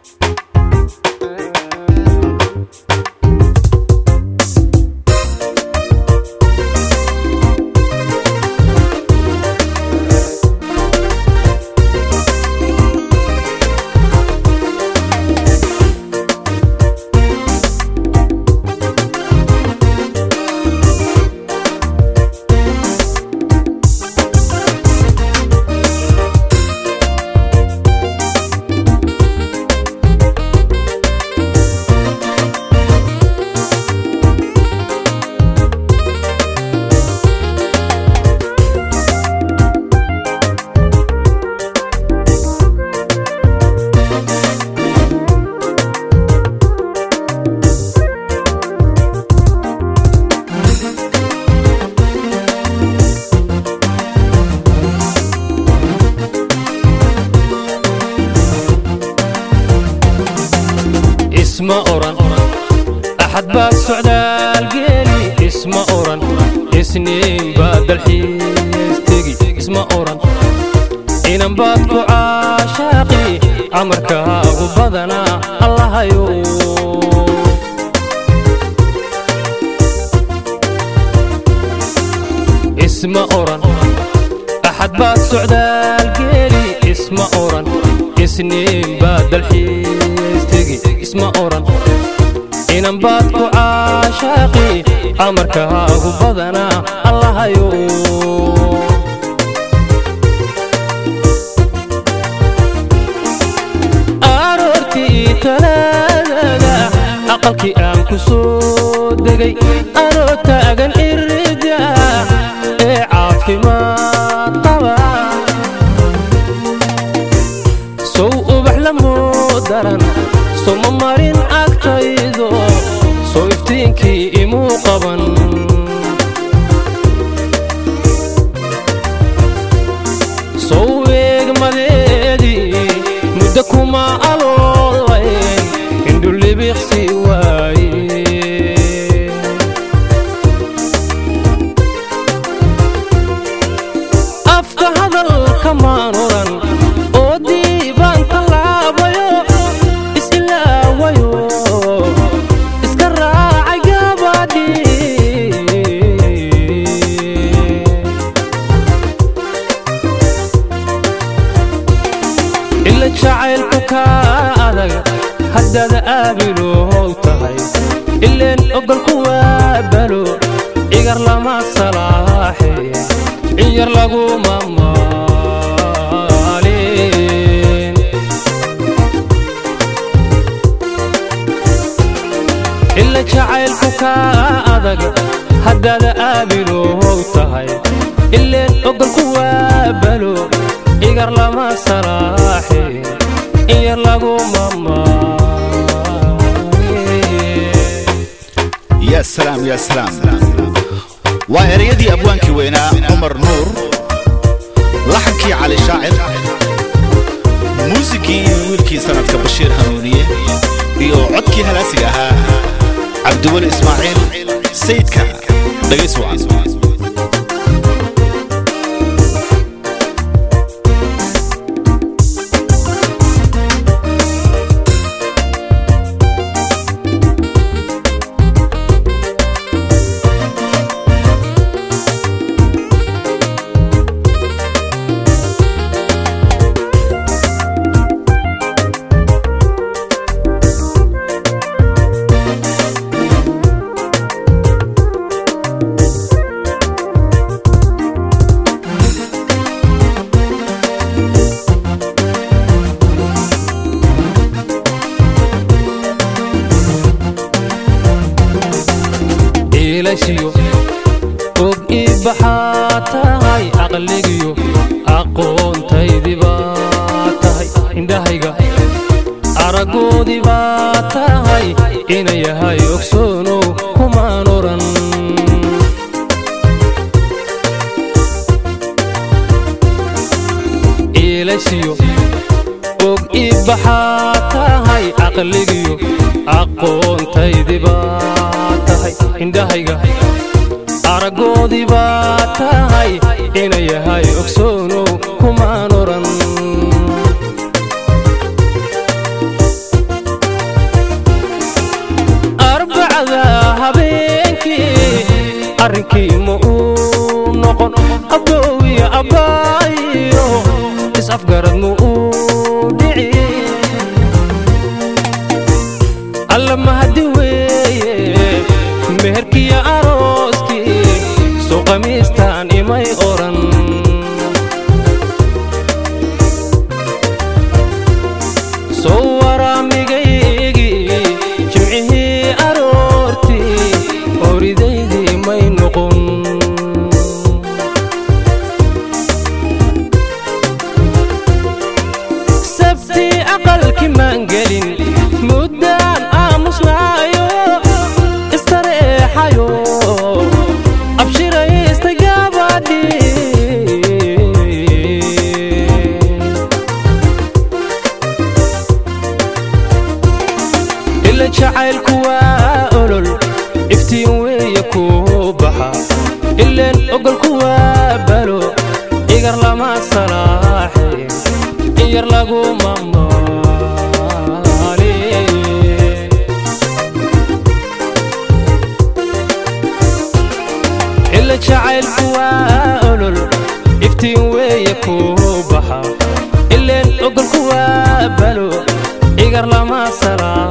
isma oran axad baad socdaal geeli isma oran isniin baad dalxiis tegi isma oran inan baad ku caashaaqi amarkaagu badanaa allahayo isma oran axad baad socdaal geeli isma oran isniin baad dalxiis tegi isma oran inan baad ku caashaaqi amarkaagu badanaa allahayo aroortii talaadada aqalkii aan ku soo degay anoo taagan irida ee caafimaad qaba sow ubax lamoo daran soma marin agtaydo soo iftiinkii imuu qaban sow eegmadeedii muddo kuma aloolayn indhulibiqsi waaye afka hadalka maan oran oo diibaan tallaabayo isilaawayo iska raacay gabadhii ila jacaylku kaa adag haddaad aabilow tahay ileen ogolku waa balo igar lama salaaxe ciyar laguma maalin ila jacaylku kaa adag haddaad aabilow tahay ileen ogolku waa balo igar lama salaaxe ciyar laguma maalin yaa salaam yaa salaam waa ereyadii abwaankii weynaa cumar nuur laxankii cali shaacir muusikii wiilkii sanadka bashiir hanuuniye iyo codkii halaasiga ahaa cabdiweli ismaaciil sayidka dhagays wacan iilashiyo og ii baxaa tahay aqligiyo aqoontaydii baa tahay indhahayga araggoodii baa tahay ina yahay ogsoonow kumaan oran iilashiyo og ii baxaa tahay aqligiyo aqoontaydii baa tahay indhahayga araggoodii baa tahay ina yahay ogsoonow kumaan oran is-afgarad mu uu dhici alla mahadi weeye meherkiyo arooskii soo qamiistaan imay odhan soo waraamigaygii jimcihii aroortii horidaydii may noqon sabti aqalki maan gelin muddaan aamusnaayo istareexayo abshiraystay gabadhii ila jacaylku waa olol iftiin weeye kuu baxa ileen ogolku waa balo igar lama salaaxe in yar laguma maali ila jacaylku waa olol iftiin weeye kuu baxa ileen ogolku waa balo igar lama salaaxe